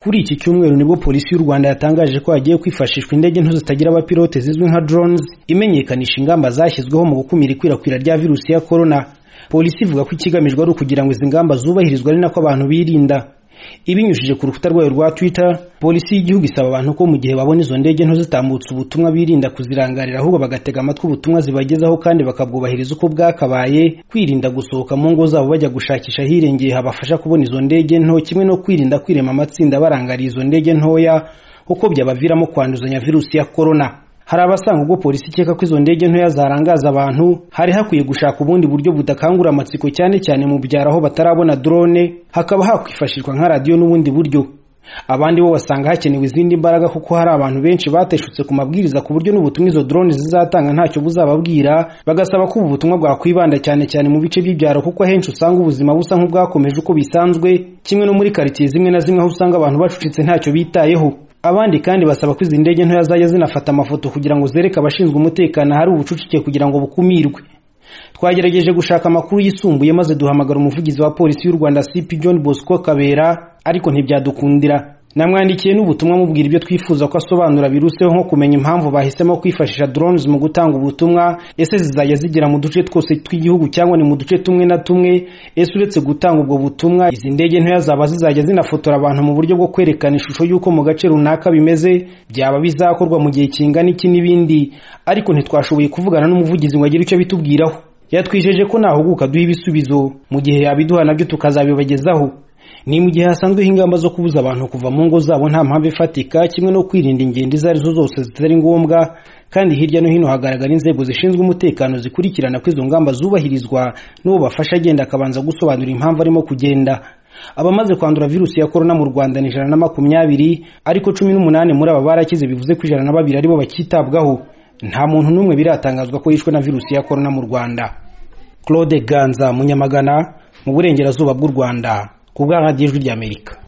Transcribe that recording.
Kuri iki cyumweru nibwo polisi y'u Rwanda yatangaje ko hagiye kwifashishwa indege nto zitagira abapilote zizwi nka drones imenyekanisha ingamba zashyizweho mu gukumira ikwirakwira rya virusi ya corona. Polisi ivuga ko ikigamijwe ari ukugira ngo izi ngamba zubahirizwe ari nako abantu birinda. Ibinyujije ku rukuta rwayo rwa Twitter, polisi y'igihugu isaba abantu ko mu gihe babona izo ndege nto zitambutse ubutumwa birinda kuzirangarira ahubwo bagatega amatwi ubutumwa zibagezaho kandi bakabwubahiriza uko bwakabaye, kwirinda gusohoka mu ngo zabo bajya gushakisha ahirengeye habafasha kubona izo ndege nto, kimwe no kwirinda kwirema amatsinda barangariye izo ndege ntoya kuko byabaviramo kwanduzanya virusi ya corona. Hari abasanga ubwo polisi ikeka ko izo ndege ntoya zarangaza abantu, hari hakwiye gushaka ubundi buryo budakangura amatsiko cyane cyane mu byaro aho batarabona drone, hakaba hakwifashishwa nka radiyo n'ubundi buryo. Abandi bo basanga hakenewe izindi mbaraga kuko hari abantu benshi bateshutse ku mabwiriza ku buryo n'ubutumwa izo drone zizatanga ntacyo buzababwira, bagasaba ko ubu butumwa bwakwibanda cyane cyane mu bice by'ibyaro kuko ahenshi usanga ubuzima busa nk'ubwakomeje uko bisanzwe, kimwe no muri karitsiye zimwe na zimwe aho usanga abantu bacucitse ntacyo bitayeho. Abandi kandi basaba ko izi ndege ntoya zajya zinafata amafoto kugira ngo zereke abashinzwe umutekano ahari ubucucike kugira ngo bukumirwe. Twagerageje gushaka amakuru yisumbuye maze duhamagara umuvugizi wa polisi y'u Rwanda CP John Bosco Kabera ariko ntibyadukundira. Namwandikiye n'ubutumwa mubwira ibyo twifuza ko asobanura biruseho nko kumenya impamvu bahisemo kwifashisha drones mu gutanga ubutumwa, ese zizajya zigera mu duce twose tw'igihugu cyangwa ni mu duce tumwe na tumwe, ese uretse gutanga ubwo butumwa izi ndege ntoya zaba zizajya zinafotora abantu mu buryo bwo kwerekana ishusho y'uko mu gace runaka bimeze, byaba bizakorwa mu gihe kingana iki n'ibindi, ariko ntitwashoboye kuvugana n'umuvugizi ngo agire icyo bitubwiraho. Yatwijeje ko nahuguka duha ibisubizo, mu gihe yabiduha nabyo tukazabibagezaho. ni mu gihe hasanzweho ingamba zo kubuza abantu kuva mu ngo zabo nta mpamvu ifatika kimwe no kwirinda ingendo izo arizo zose zitari ngombwa kandi hirya no hino hagaragara inzego zishinzwe umutekano zikurikirana ko izo ngamba zubahirizwa n'uwo bafasha agenda akabanza gusobanura impamvu arimo kugenda abamaze kwandura virusi ya korona mu rwanda ni ijana na makumyabiri ariko cumi n'umunani muri aba barakize bivuze ko ijana na babiri aribo bakitabwaho nta muntu n'umwe biratangazwa ko yishwe na virusi ya korona mu rwanda claude ganza munyamagana mu burengerazuba bw'u rwanda ku bw'ijwi ry'amerika